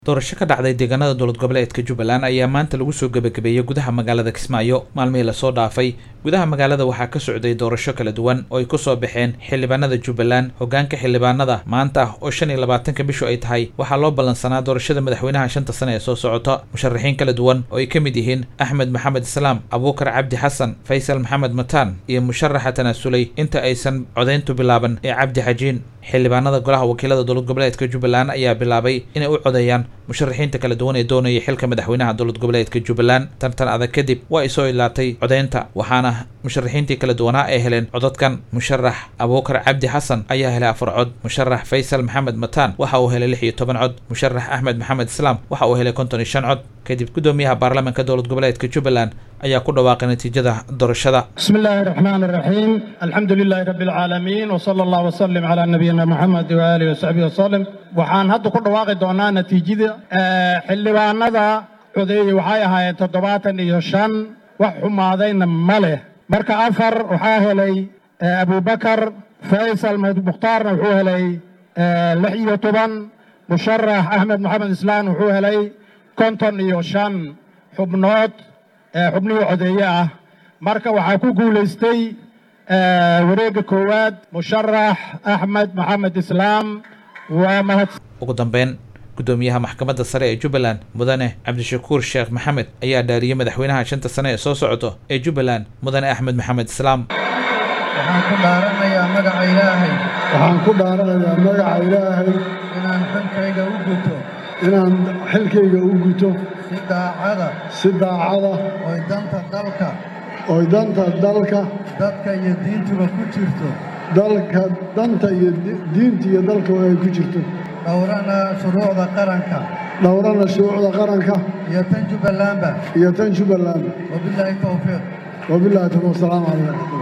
doorasho ka dhacday deegaanada dowlad goboleedka jubbaland ayaa maanta lagu soo gebagabeeyey gudaha magaalada kismaayo maalmihii lasoo dhaafay gudaha magaalada waxaa ka socday doorasho kala duwan oo ay ku soo baxeen xildhibaanada jubbaland hoggaanka xildhibaanada maanta ah oo shan iyo labaatanka bishu ay tahay waxaa loo ballansanaa doorashada madaxweynaha shanta sane ee soo socota musharaxiin kala duwan oo ay ka mid yihiin axmed maxamed islaam abuukar cabdi xasan faysal maxamed mataan iyo musharaxa tanaasulay inta aysan codayntu bilaaban ee cabdi xajiin xildhibaanada golaha wakiilada dowlad goboleedka jubbaland ayaa bilaabay inay u codeeyaan musharaxiinta kala duwan ee doonaya xilka madaxweynaha dowlad goboleedka jubbaland tartan adag kadib waa ay soo ilaatay codeynta waxaana musharaxiintii kala duwanaa ay heleen codadkan musharax abuukar cabdi xasan ayaa helay afar cod musharax faysal maxamed mataan waxa uu helay lix iyo toban cod musharax axmed maxamed islaam waxa uu helay konton iyo shan cod kadib guddoomiyaha baarlamaanka dowlad goboleedka jubbaland ayaa ku dhawaaqay natiijada doorashada بسم الله الرحمن الرحيم الحمد لله رب العالمين وصلى الله وسلم على نبينا محمد وآله وصحبه وسلم waxaan hadda ku dhawaaqi doonaa natiijada xildhibaanada codeeyey waxay ahaayeen toddobaatan iyo shan wax xumaadayna ma leh marka afar waxaa helay abubakar faysal mukhtaarna wuxuu helay lix iyo toban musharax axmed maxamed islaan wuxuu helay konton iyo shan xubnood xubnihii codeeye ah marka waxaa ku guulaystay wareegga koowaad musharax axmed maxamed islaam waa mahad ugu dambeyn guddoomiyaha maxkamadda sare ee jubbaland mudane cabdishakuur sheekh maxamed ayaa dhaariyey madaxweynaha shanta sane ee soo socoto ee jubbaland mudane axmed maxamed islaam waxaan ku dhaaranayaa magaca ilaahay waxaan ku dhaaranayaa magaca ilaahay inaan xilkayga u guto inaan xilkayga u guto si daacada si daacada oy danta dalka oy danta dalka dadka iyo diintuba ku jirto dalka danta iyo diinta iyo dalka ay ku jirto dhowrana shuruucda qaranka dhowrana shuruucda qaranka iyo tan jubbalandba iyo tan jubbaland wabilaahi towfiiq wabillahi tawfiiq wasalaamu calaykum